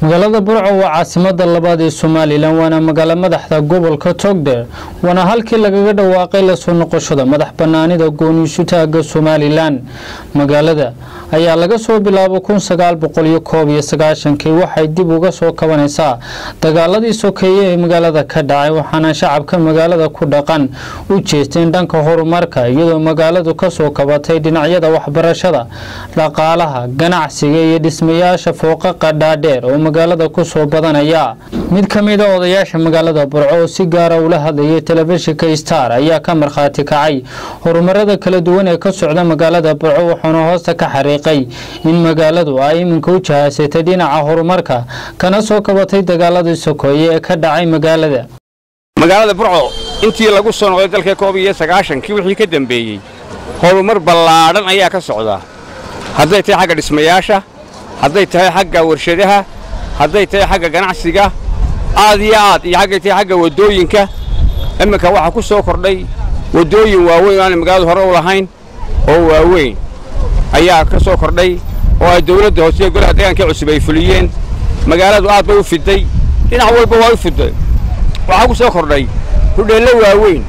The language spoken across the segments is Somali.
magaalada burco waa caasimada labaad ee somalilan waana magaalo madaxda gobolka togdheer waana halkii lagaga dhawaaqay lasoo noqoshada madax banaanida gooniisu taaga somalilan magaalada ayaa laga soo bilaabo kun sagaal boqol iyo koob iyo sagaashankii waxay dib uga soo kabanaysaa dagaaladii sokeeye ee magaalada ka dhacay waxaana shacabka magaalada ku dhaqan u jeesteen dhanka horumarka iyadoo magaaladu kasoo kabatay dhinacyada waxbarashada dhaqaalaha ganacsiga iyo dhismayaasha fooqaqa dhaadheer oo magaalada kusoo badanaya mid ka mid a odayaasha magaalada burco oo si gaara ula hadlayay telefishinka star ayaa ka markhaati kacay horumarada kala duwan ee ka socda magaalada burco wuxuuna hoosta ka xariiqay in magaaladu ay iminka u jahaasatay dhinaca horumarka kana soo kabatay dagaaladii sokeeye ee ka dhacay magaalada magaalada burco intii lagu soo noqday dalka koob iyo sagaashankii wixii ka dembeeyey horumar ballaadhan ayaa ka socdaa hadday tahay xagga dhismayaasha hadday tahay xagga warshadaha hadday tahay xagga ganacsiga aad iyo aad iyo xaggay tahay xagga waddooyinka imminka waxaa ku soo kordhay waddooyin waaweyn oo aanay magaaladu hore u lahayn oo waaweyn ayaa ka soo kordhay oo ay dawladda hoose iyo golaha deegaanka cusub ay fuliyeen magaaladu aad bay u fiday dhinac walba waa u fiday waxaa ku soo kordhay hudheello waaweyn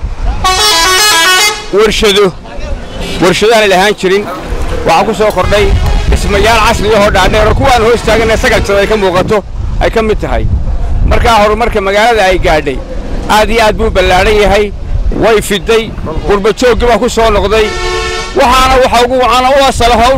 warshado warshado aanay lahaan jirin waxaa ku soo kordhay dhismayaal casriyahoo dhaadheer oo kuwaan hoos taaganee sagalsada ay ka muuqato ay ka mid tahay markaa horumarka magaalada ay gaadhay aad iyo aad buu ballaadhan yahay way fiday qurbajooggi baa ku soo noqday waxaana waxa ugu wacana u asalaho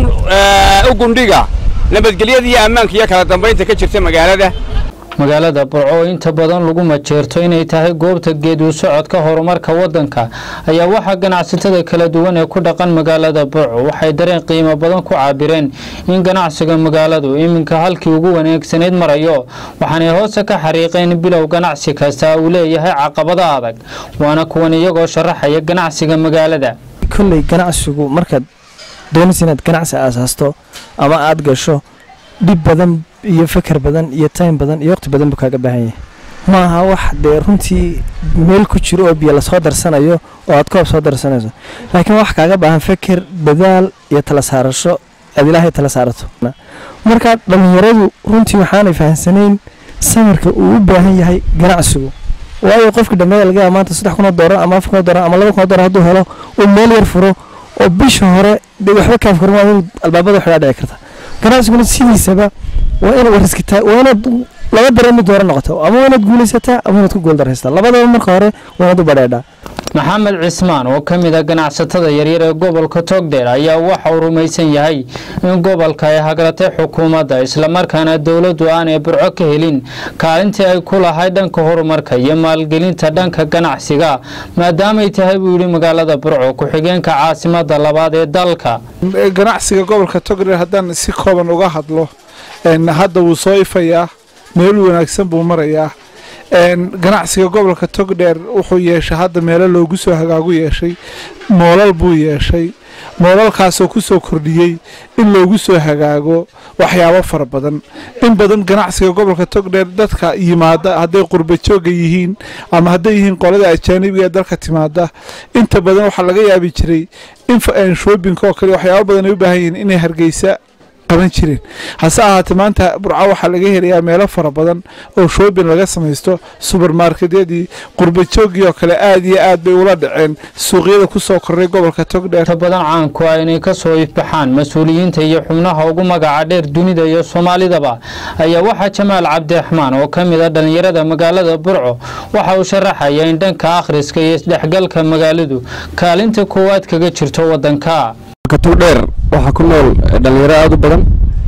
u gundhiga nabadgelyada iyo ammaanka iyo kala dambaynta ka jirta magaalada magaalada burco oo inta badan lagu majeerto inay tahay goobta geeduu socodka horumarka wadanka ayaa waxaa ganacsatada kala duwan ee ku dhaqan magaalada burco waxay dareen qiimo badan ku caabireen in ganacsiga magaaladu iminka halkii ugu wanaagsanayd marayo waxaanay hoose ka xariiqeen bilow ganacsi kasta uu leeyahay caqabado adag waana kuwan iyagoo sharaxaya ganacsiga magaalada kolley ganacsigu markaad doonaysa inaad ganacsi aasaasto ama aad gasho dhib badan iyo feker badan iyo time badan iyo waqti badan buu kaaga baahan yahay ma aha wax dee runtii meel ku jiro oo biyo lasoo darsanayo oo aad koob soo darsanayso laakiin wax kaaga baahan feker dadaal iyo tala saarasho aad ilaahay tala saarato marka dhallinyaradu runtii waxaanay fahamsanayn samirka uu u baahan yahay ganacsigu waayo qofkii dhammeeda laga yaaba maanta saddex kunoo doolar ama afar kunoo doolar ama laba kunoo doolar hadduu helo uu meel yar furo oo bisha hore dee waxba kaaf kurmaa inuu albaabada waxaa dhici karta ganacsiguna sidiisaba waa inaad wariskitaa waa inaad laba dareen mid hore noqoto ama waa inaad guulaysataa ama inaad ku guuldaraysataa labadaba marka hore waa inaad u badheedhaa maxamed cismaan oo ka mid a ganacsatada yaryar ee gobolka togdheer ayaa waxa uu rumaysan yahay in gobolka ay hagratay xukuumadda islamarkaana dowladdu aanay burco ka helin kaalintii ay ku lahayd dhanka horumarka iyo maalgelinta dhanka ganacsiga maadaamay tahay buu yidhi magaalada burco ku-xigeenka caasimada labaad ee dalka ganacsiga gobolka togdheer haddaan si kooban uga hadlo hadda wuu soo ifayaa meel wanaagsan buu marayaa ganacsiga gobolka togdheer wuxuu yeeshay hadda meelo loogu soo hagaagu yeeshay moolal buu yeeshay moolalkaasoo ku soo kordhiyey in loogu soo hagaago waxyaabo fara badan in badan ganacsiga gobolka togdheer dadka yimaada hadday qurbajooga yihiin ama hadday yihiin qolada ajaanibiga ee dalka timaada inta badan waxaa laga yaabi jiray in shoobinka oo kale waxyaabo badan ay u baahan yihiin inay hargeysa qaban jireen hase ahaatee maanta burco waxaa laga helayaa meelo fara badan oo shoobin laga samaysto subermarketyadii qurbajoogii oo kale aad iyo aad bay ula dhaceen suuqyada ku soo korray gobolka togdheer inta badan caanku ah inay ka soo ifbaxaan mas-uuliyiinta iyo xubnaha ugu magaca dheer dunida iyo soomaalidaba ayaa waxaa jamaal cabdiraxmaan oo ka mid a dhallinyarada magaalada burco waxa uu sharaxaya in dhanka akhriska iyo isdhexgalka magaaladu kaalinta koowaad kaga jirto wadanka togdheer waxaa ku nool dhallinyaro aada u badan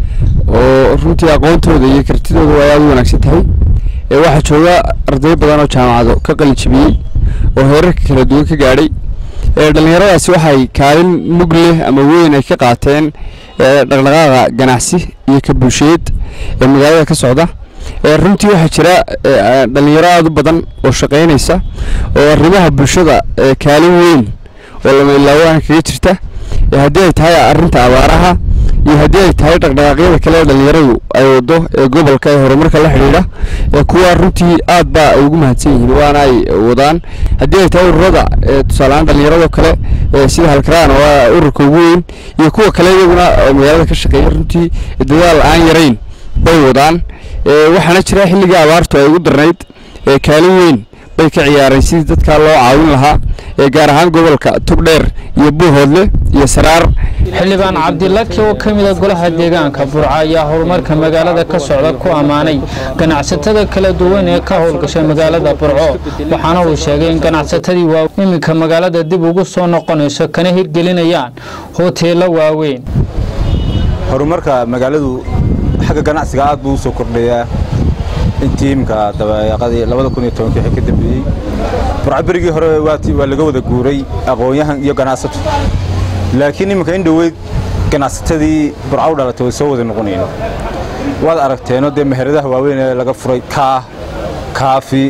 oo runtii aqoontooda iyo kartidooda ay aada u wanaagsan tahay waxaa jooga arday badan oo jaamacado ka qalijibiyey oo heerarka kala duwan ka gaadhay dhallinyaradaasi waxay kaalin mug leh ama weyn ay ka qaateen dhaqdhaqaaqa ganacsi iyo ka bulsheed ee magaalada ka socda runtii waxaa jira dhallinyaro aada u badan oo shaqaynaysa oo arrimaha bulshada kaalin weyn oo lama ilaawaana kaga jirta haddii ay tahay arrinta abaaraha iyo haddii ay tahay dhaqdhaqaaqyada kale ee dhallinyaradu ay wado ee gobolka ee horumarka la xidhiidha kuwa runtii aad baa ay ugu mahadsan yihiin waana ay wadaan haddii ay tahay ururada tusaalehaan dhallinyarado kale sida halkaraan oo ah ururka ugu weyn iyo kuwa kale iyaguna magaalada ka shaqeeya runtii dadaal aan yarayn bay wadaan waxaana jira xilligii abaartu ay ugu darnayd kaalin weyn bay ka ciyaareen sidii dadkaa loo caawin lahaa gaar ahaan gobolka togdheer iyo buuhoodle iyo saraar xildhibaan cabdilaki oo ka mida golaha deegaanka burco ayaa horumarka magaalada ka socda ku ammaanay ganacsatada kala duwan ee ka howlgashay magaalada burco waxaana uu sheegay in ganacsatadii waa iminka magaalada dib ugu soo noqonayso kana hirgelinayaan hoteello waaweyn horumarka magaaladu xagga ganacsiga aad buu u soo kordhayaa intii imika dabayaaqadii labada kun iyo tobankii wixii ka dambeeyey burco berigii hore waa laga wada guuray aqoon-yahan iyo ganacsato laakiin iminka in dhoweyd ganacsatadii burco u dhalatay way soo wada noqonayeen waad aragteenoo dee meheradaha waaweyn ee laga furay kaah kaafi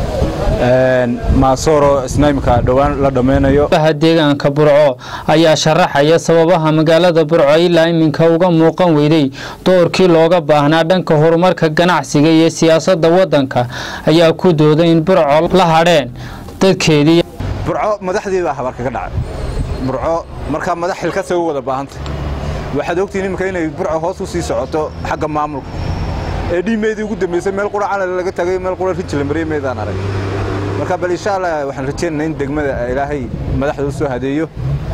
maasooro isna imika dhowaan la dhammaynayo golaha deegaanka burco ayaa sharaxaya sababaha magaalada burco ilaa iminka uga muuqan weyday doorkii looga baahnaa dhanka horumarka ganacsiga iyo siyaasadda waddanka ayaa ku dooday in burco la hadheen dadkeedii burco madaxdii baa habarka ka dhacay burco markaa madax xilkasay u wada baahantay waxaad ogtihiin iminka inay burco hoos u sii socoto xagga maamulka ee dhiimeedii ugu dambaysay meel qura calal laga tagay meel qura rijla mariyay meedaan arag marka bal insha allah waxaan rajaynaynaa in degmada ilaahay madaxda u soo hadeeyo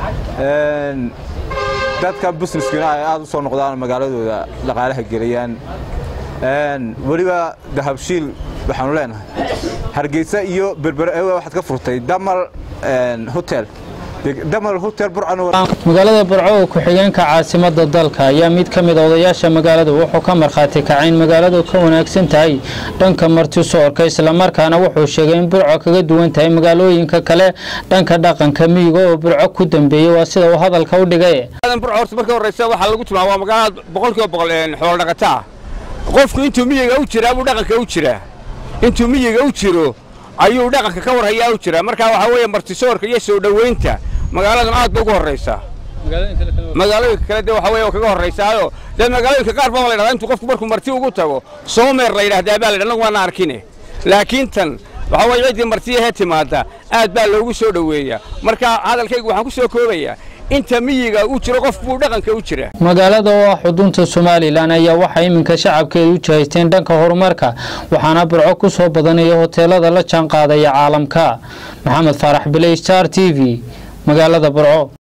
dadka businesskina ay aad u soo noqdaan magaaladooda dhaqaalaha geliyaan weliba dahabshiil waxaanu leenahay hargeysa iyo berbere waxaad ka furtay damal hotel magaalada burco oo ku-xigeenka caasimada dalka ayaa mid ka mid odayaasha magaalada wuxuu ka markhaati kacay in magaaladu ka wanaagsan tahay dhanka martisoorka islamarkaana wuxuu sheegay in burco kaga duwan tahay magaalooyinka kale dhanka dhaqanka miyiga oo burco ku dambeeyey waa sida uu hadalka u dhigay burco horta marka horeysa waxaa lagu tilmaama waa magaalada boqolkiiba boqol xoolo dhaqataa qofku intuu miyiga u jiraa buu dhaqanka u jiraa intuu miyiga u jiro ayuu dhaqanka ka warhayaa u jiraa marka waxaa weeye martisoorka iyo soo dhoweynta magaaladan aad bay ugu horraysaa magaalooyinka kale dee waxa weye kaga horraysaayo dee magaalooyinka qaar baa la yidhahdaa intuu qofku markuu marti ugu tago soomeer la yidhahdaa baa la yidhah anagu waana arkine laakiin tan waxa weye ciddii martiyahee timaada aad baa loogu soo dhoweeyaa marka hadalkaygu waxaan ku soo koobayaa inta miyiga uu jiro qof buu dhaqanka u jira magaalada oo ah xudunta somalilan ayaa waxaa iminka shacabkeeda u jihaysteen dhanka horumarka waxaana burco ku soo badanaya hoteelada la jaanqaadaya caalamka maxamed faarax biley star t v magaalada burco